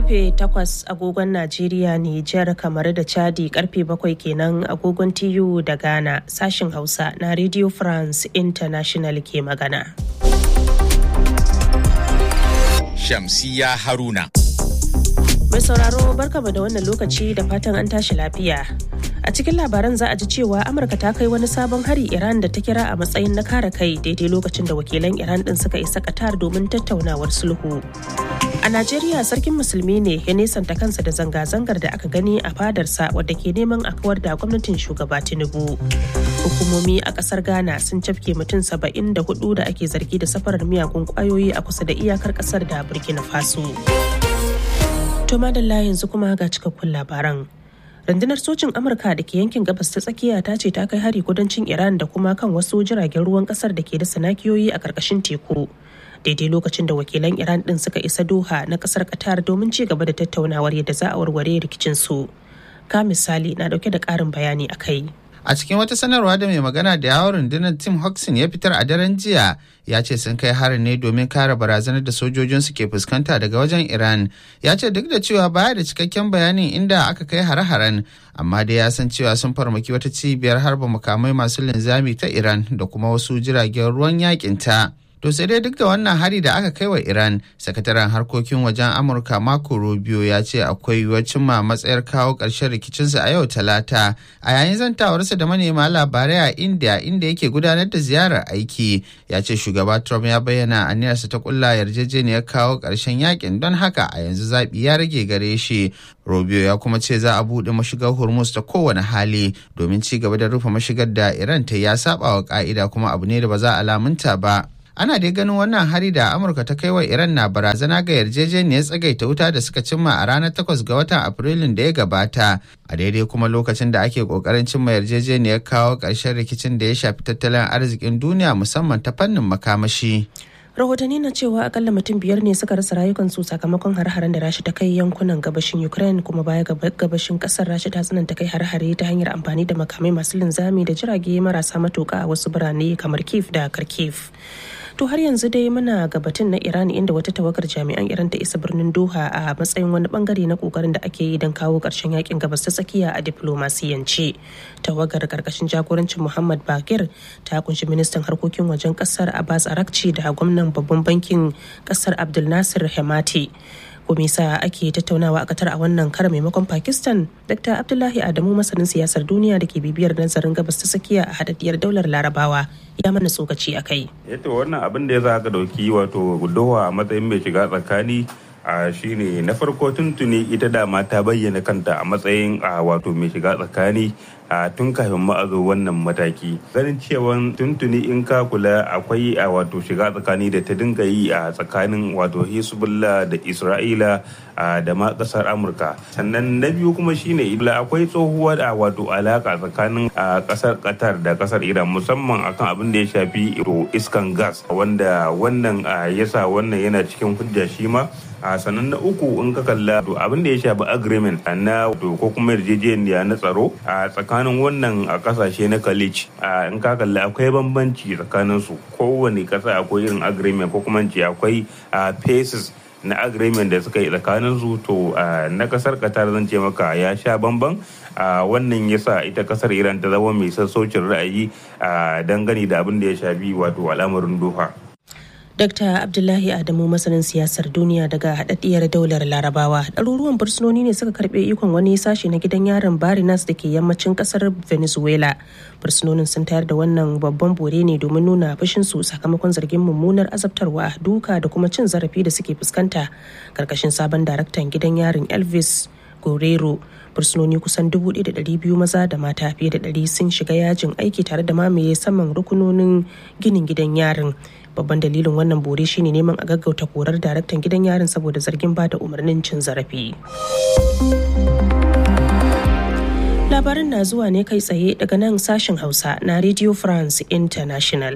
karfe 8 agogon Najeriya Nijar kamar da Chadi karfe 7 kenan agogon TU da Ghana sashin Hausa na Radio France International ke magana. Shamsiya Haruna. Mai sauraro barkama da wannan lokaci da fatan an tashi lafiya. A cikin labaran za a ji cewa Amurka ta kai wani sabon hari Iran da ta kira a matsayin na kare kai daidai lokacin da wakilan Iran din suka isa Qatar domin tattaunawar sulhu. A Najeriya sarkin musulmi ne ya nesanta kansa da zanga-zangar da aka gani a fadarsa wadda ke neman a kawar da gwamnatin shugaba Tinubu. Hukumomi a kasar Ghana sun cafke mutum saba'in da hudu da ake zargi da safarar miyagun kwayoyi a kusa da iyakar kasar da Burkina Faso. To madalla yanzu kuma ga cikakkun labaran. rundunar sojin amurka da ke yankin gabas ta tsakiya ta ce ta kai hari kudancin iran da kuma kan wasu jiragen ruwan kasar da ke da sanakiyoyi a karkashin teku daidai lokacin da wakilan iran din suka isa doha na kasar qatar domin ci gaba da tattaunawar yadda za a warware rikicin su ka misali na dauke da karin bayani a kai A cikin wata sanarwa da mai magana da yawon rundunar Tim Hodgson ya fitar a daren jiya ya ce sun kai harin ne domin kare barazanar da sojojinsu ke fuskanta daga wajen Iran. Ya ce duk da cewa baya da cikakken bayanin inda aka kai hare-haren amma dai ya san cewa sun farmaki wata cibiyar harba makamai masu linzami ta Iran da kuma wasu jiragen ruwan yakin ta. To sai dai duk da wannan hari da aka kai wa Iran, sakataren harkokin wajen Amurka Marco Rubio ya ce akwai yiwuwar cimma matsayar kawo ƙarshen rikicinsa a yau Talata. A yayin zantawarsa da manema labarai a India inda yake gudanar da ziyarar aiki, ya ce shugaba Trump ya bayyana aniyarsa ta kulla yarjejeniyar kawo ƙarshen yakin don haka a yanzu zaɓi ya rage gare shi. Rubio ya kuma ce za a buɗe mashigar Hormuz ta kowane hali domin ci gaba da rufe mashigar da Iran ta ya saba wa ƙa'ida kuma abu ne da ba za a lamunta ba. ana dai ganin wannan hari da amurka ta kai wa iran na barazana ga yarjejeniyar tsagaita wuta da suka cimma a ranar 8 ga watan afrilun da ya gabata a daidai kuma lokacin da ake kokarin cimma yarjejeniyar kawo ƙarshen rikicin da ya shafi tattalin arzikin duniya musamman ta fannin makamashi rahotanni na cewa akalla mutum biyar ne suka rasa rayukansu sakamakon har-haren da rashi ta kai yankunan gabashin ukraine kuma baya ga gabashin kasar rashi ta tsananta kai har-hare ta hanyar amfani da makamai masu linzami da jirage marasa matuka a wasu birane kamar kiev da kharkiv to har yanzu dai muna gabatin na iran inda wata tawagar jami'an iran ta isa birnin doha a matsayin wani bangare na kokarin da ake yi don kawo karshen yakin gabas ta tsakiya a diplomasiyance tawagar karkashin jagorancin muhammad bakir ta kunshi ministan harkokin wajen kasar abbas arakci da gwamnan babban bankin kasar abdul nasir hemati komisa ake tattaunawa a katar a wannan kara maimakon pakistan dr abdullahi adamu masanin siyasar duniya da ke bibiyar nazarin gabas ta tsakiya a hadaddiyar daular larabawa ya mana tsokaci a kai yato wannan abin da ya za ka dauki wato doha a matsayin mai shiga tsakani a shine na farko tuntuni ita dama ta bayyana kanta a matsayin a wato mai shiga tsakani a tun kafin ma a zo wannan mataki ganin cewa tuntuni in ka kula akwai a wato shiga tsakani da ta dinga yi a tsakanin wato hezbollah da isra'ila da ma kasar amurka sannan na biyu kuma shine ibla akwai tsohuwa da wato alaka tsakanin kasar qatar da kasar iran musamman akan abin da ya shafi iskan gas wanda wannan yasa wannan yana cikin hujja shi ma a sannan na uku in ka kalla abin da ya shafi agreement na ko kuma yarjejeniya na tsaro a tsakanin wannan a kasashe na college in ka kalla akwai bambanci tsakanin su kowane kasa akwai irin agreement ko kuma ce akwai phases na agreement da suka yi tsakanin su to na kasar qatar zan ce maka ya sha bamban wannan yasa ita kasar iran ta zama mai sassaucin ra'ayi dangane da abin da ya shafi wato al'amarin doha Dr. Abdullahi Adamu masanin siyasar duniya daga haɗaɗɗiyar daular Larabawa. Ɗaruruwan fursunoni ne suka karɓe ikon wani sashe na gidan yaron Barinas da ke yammacin ƙasar Venezuela. Fursunonin sun tayar da wannan babban bore ne domin nuna su sakamakon zargin mummunar azabtarwa, duka da kuma cin zarafi da suke fuskanta. Karkashin sabon daraktan gidan yarin Elvis Guerrero fursunoni kusan 1,200 maza da mata fiye da 100 sun shiga yajin aiki tare da mamaye saman rukunonin ginin gidan yarin babban dalilin wannan bore shine neman a gaggauta korar daraktan gidan yarin saboda zargin ba da umarnin cin zarafi labarin na zuwa ne kai tsaye daga nan sashen hausa na radio france international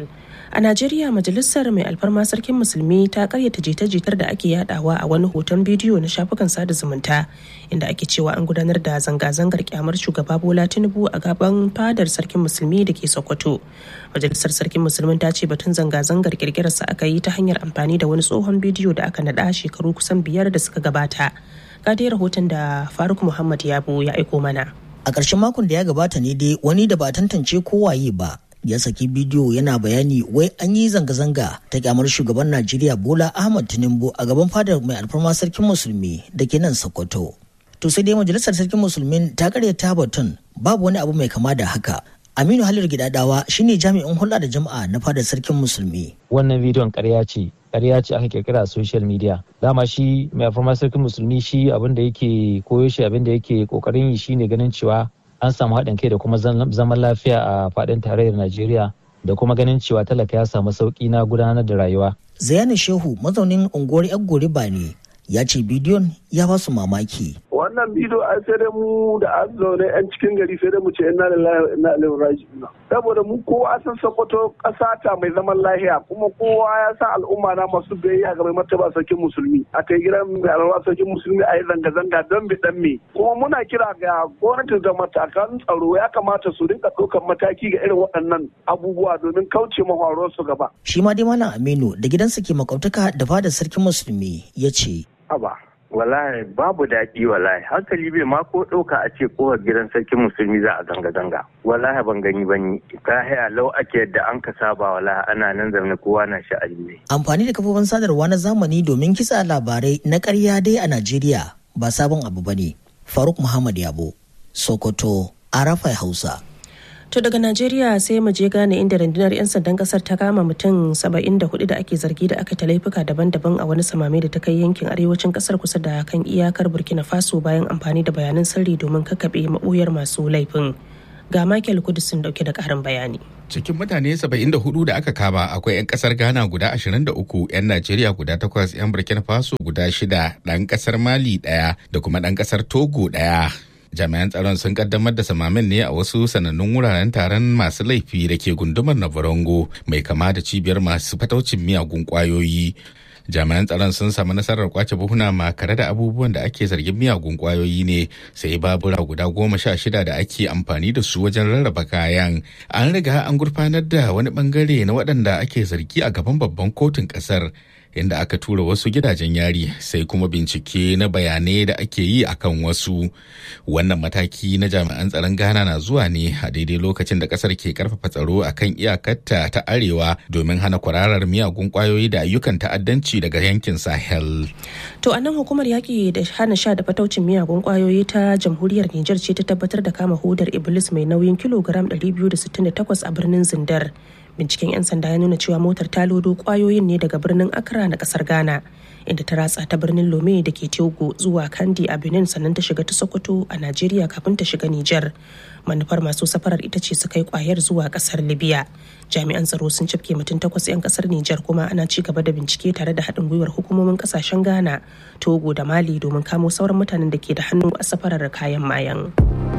A Najeriya majalisar mai alfarma sarkin musulmi ta karyata jita-jitar da ake yadawa a wani hoton bidiyo na shafukan sada zumunta inda ake cewa an gudanar da zanga-zangar kyamar shugaba Bola Tinubu a gaban fadar sarkin musulmi da ke Sokoto. Majalisar sarkin musulmin ta ce batun zanga-zangar kirkirarsa aka yi ta hanyar amfani da wani tsohon bidiyo da aka naɗa shekaru kusan biyar da suka gabata. Ga dai rahoton da Faruk Muhammad Yabo ya aiko mana. A ƙarshen makon da ya gabata ne dai wani da ba tantance kowaye ba ya saki bidiyo yana bayani wai an yi zanga-zanga ta kyamar shugaban Najeriya Bola Ahmad Tinubu a gaban fadar mai alfarma sarkin musulmi da ke nan Sokoto. To sai dai majalisar sarkin musulmin ta karyata batun babu wani abu mai kama da haka. Aminu Halil Gidadawa shine jami'in hulɗa da jama'a na fadar sarkin musulmi. Wannan bidiyon ƙarya ce, ƙarya ce aka kirkira a social media. Dama shi mai alfarma sarkin musulmi shi abin da yake koyo shi abin da yake kokarin yi shine ganin cewa an samu haɗin kai da kuma zaman lafiya a faɗin tarayyar Najeriya da kuma ganin cewa talaka ya samu sauƙi na gudanar da rayuwa. Zayani Shehu mazaunin unguwar Yaggoriba ne ya ce bidiyon ya ba su mamaki. wannan bidiyo a sai dai mu da an zaune yan cikin gari sai dai mu ce inna lillahi wa inna ilaihi raji'un saboda mu kowa san Sokoto ƙasa ta mai zaman lahiya kuma kowa ya san al'umma na masu biyayya ga mai martaba sarkin musulmi a kai gidan mai alwa sarkin musulmi a yi zanga-zanga don bi dan me kuma muna kira ga gwamnati da matakan tsaro ya kamata su rinka ɗaukar mataki ga irin waɗannan abubuwa domin kauce mafaruwar su gaba. Shi ma dai Malam Aminu da gidansa ke makautaka da fadar sarkin musulmi ya ce. Aba. wallahi babu daɗi wallahi hankali bai ma ko ɗauka a ce kowar gidan sarkin musulmi za a zanga-zanga wallahi ban gani ba ni ka haya lau ake yadda an ka saba wallahi ana nan zaune kowa na sha'ani ne. amfani da kafofin sadarwa na zamani domin kitsa labarai na ƙarya dai a najeriya ba sabon abu ba ne faruk muhammad yabo sokoto arafai hausa To daga Najeriya sai mu je gane inda rundunar 'yan sandan kasar ta kama mutum 74 da ake zargi da aka ta laifuka daban-daban a wani samame da ta kai yankin arewacin kasar kusa da kan iyakar Burkina Faso bayan amfani da bayanan sirri domin kakaɓe maɓoyar masu laifin. Ga Michael Kudusin dauke da ƙarin bayani. Cikin mutane 74 da aka kama akwai 'yan kasar Ghana guda 23, 'yan Najeriya guda 8, 'yan Burkina Faso guda 6, ɗan kasar Mali ɗaya da kuma ɗan kasar Togo ɗaya. jami'an tsaron sun kaddamar da samamin ne a wasu sanannun wuraren taron masu laifi da ke gundumar navarongo mai kama da cibiyar masu fataucin miyagun kwayoyi jami'an tsaron sun samu nasarar kwace buhuna makare da abubuwan da ake zargin miyagun kwayoyi ne sai babura guda goma sha shida da ake amfani da su wajen rarraba kayan an riga an gurfanar da wani bangare na waɗanda ake zargi a gaban babban kotun ƙasar inda aka tura wasu gidajen yari sai kuma bincike na bayanai da ake yi akan wasu wannan mataki na jami'an tsaron ghana na zuwa ne a daidai lokacin da kasar ke karfafa tsaro akan iyakarta ta arewa domin hana kwararar miyagun kwayoyi da ayyukan ta'addanci daga yankin sahel To a nan hukumar yaƙi da hana sha da fataucin miyagun kwayoyi ta jamhuriyar Nijar ce ta tabbatar da kama hudar Iblis mai nauyin kilogram 268 a birnin Zindar. binciken 'yan sanda ya nuna cewa motar ta lodo kwayoyin ne daga birnin accra na kasar ghana inda ta ratsa ta birnin lome da ke togo zuwa kandi a benin sannan ta shiga ta sokoto a najeriya kafin ta shiga niger manufar masu safarar ita ce su kai kwayar zuwa kasar libya jami'an tsaro sun cafke mutum takwas 'yan kasar niger kuma ana ci gaba da bincike tare da haɗin gwiwar hukumomin kasashen ghana togo da mali domin kamo sauran mutanen da ke da hannu a safarar kayan mayan.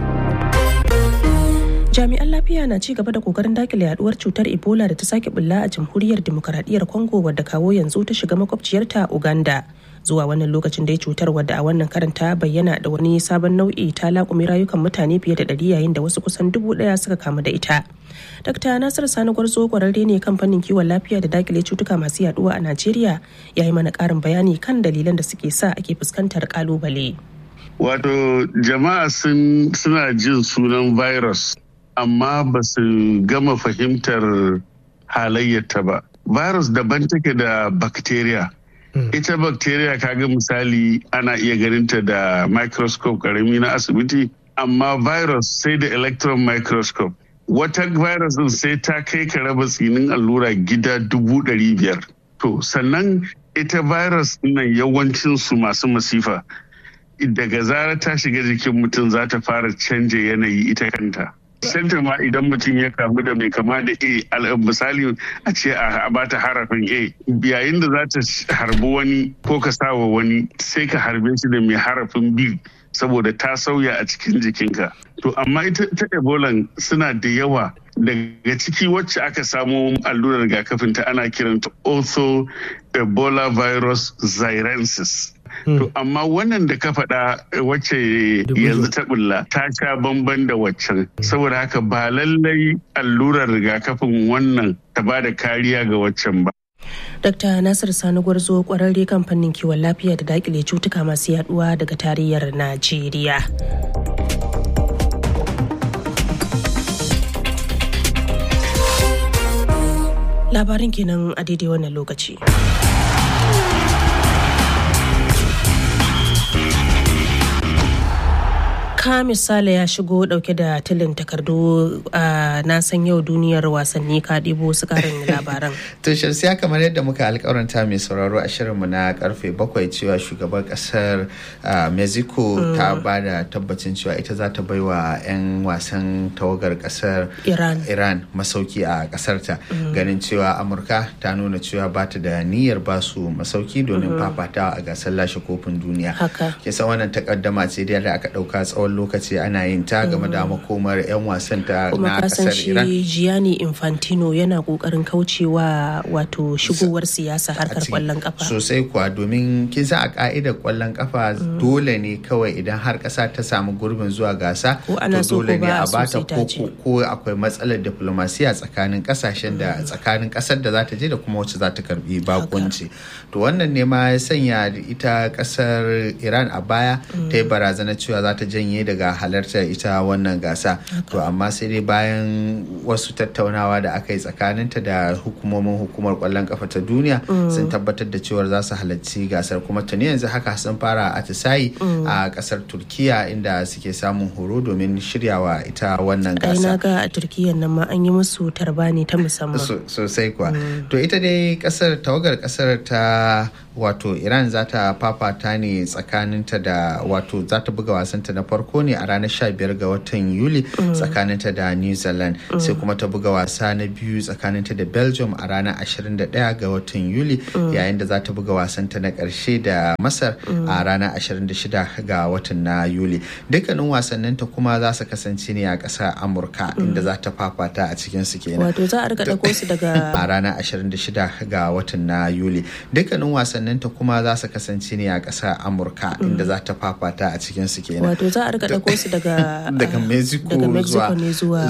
jami'an lafiya na ci gaba da kokarin dakile yaduwar cutar ebola da ta sake bulla a jamhuriyar demokaradiyyar congo wadda kawo yanzu ta shiga makwabciyarta uganda zuwa wannan lokacin dai cutar wadda a wannan karanta bayyana da wani sabon nau'i ta laƙumi rayukan mutane fiye da ɗari yayin da wasu kusan dubu ɗaya suka kamu da ita Dr. Nasir Sani Gwarzo kwararre ne kan fannin kiwon lafiya da dakile cutuka masu yaduwa a Najeriya ya yi mana ƙarin bayani kan dalilan da suke sa ake fuskantar ƙalubale. Wato jama'a suna jin sunan virus amma ba su gama fahimtar halayyarta ba. Virus daban take da bacteria. Ita bacteria kaga misali ana iya ganinta da microscope karami na asibiti, amma virus sai da electron microscope. Wata virus din sai ta kai ka raba tsinin allura gida dubu ɗari biyar. To, sannan ita virus nan yawancinsu masu masifa. Daga zarar ta shiga jikin mutum za ta fara canja yanayi ita kanta. Santa ma idan mutum ya kamu da mai kama da A misali a ce a bata harafin A yayin da za ta harbi wani ko ka sawa wani sai ka harbe shi da mai harafin B saboda ta sauya a cikin jikinka. To amma ita ta Ebola suna da yawa daga ciki wacce aka samo allurar rigakafin ta ana kiranta ortho ebola virus xirensis. To amma wannan da ka faɗa wacce yanzu ta bulla ta sha bamban da waccan. Saboda haka ba lallai allurar rigakafin wannan ta ba da kariya ga waccan ba. Dr. Nasir Sani Gwarzo kwararre kan fannin kiwon lafiya da dakile cutuka masu yaduwa daga tarayyar Najeriya. Labarin kenan a daidai wannan lokaci. ka misali ya shigo dauke da tilin takardu a na san yau duniyar wasanni ka ɗibo su karin labaran. to shamsiya kamar yadda muka alkawaranta mai sauraro a shirinmu na karfe bakwai cewa shugaban kasar mexico ta ba da tabbacin cewa ita za ta baiwa 'yan wasan tawagar kasar iran iran masauki a kasarta ganin cewa amurka ta nuna cewa ba ta da niyyar ba su masauki domin fafatawa a gasar lashe kofin duniya haka kisa wannan takaddama ce da aka dauka tsawon tsawon lokaci ana yin ta game da makomar 'yan wasan ta na kasar Iran. shi Gianni Infantino yana kokarin kaucewa wato shigowar siyasa harkar kwallon kafa. Sosai kuwa domin kin san a ka'idar kwallon kafa dole ne kawai idan har kasa ta samu gurbin zuwa gasa ko ana so dole ko ne ba a so bata sai ta ko je. ko akwai matsalar diplomasiya tsakanin kasashen da tsakanin kasar da za ta je da kuma wacce za ta karbi bakunci. To wannan ne ma ya sanya ita kasar Iran a baya ta yi barazana cewa za ta janye daga halartar ita wannan gasa to amma sai dai bayan wasu tattaunawa da aka yi tsakaninta da hukumomin hukumar kwallon kafa ta duniya sun tabbatar da cewar za su halarci gasar kuma tuni yanzu haka sun fara atisayi a kasar turkiya inda suke samun horo domin shiryawa ita wannan Ai na gasa ga a Turkiyyar nan ma an yi musu tarbani ta musamman. So- sosai kuwa to ita dai kasar tawagar kasar ta wato iran za ta fafata ne tsakaninta da wato za ta buga wasanta na farko ne a ranar 15 ga watan yuli tsakaninta da new zealand sai kuma ta buga wasa na biyu tsakaninta da belgium a ranar 21 ga watan yuli yayin da za ta buga wasanta na karshe da masar a ranar 26 ga watan na yuli dukkanin wasanninta kuma za su kasance ne a ƙasar amurka inda za ta fafata a cikin su kenan Wato za a rika ɗauko su daga a ranar 26 ga watan na Yuli. Dukkanin wasanninta kuma za su kasance ne a ƙasar Amurka inda za ta fafata a cikin su kenan. wato za a rika ɗauko su daga Daga Mexico daga Mexico zuwa- ne zuwa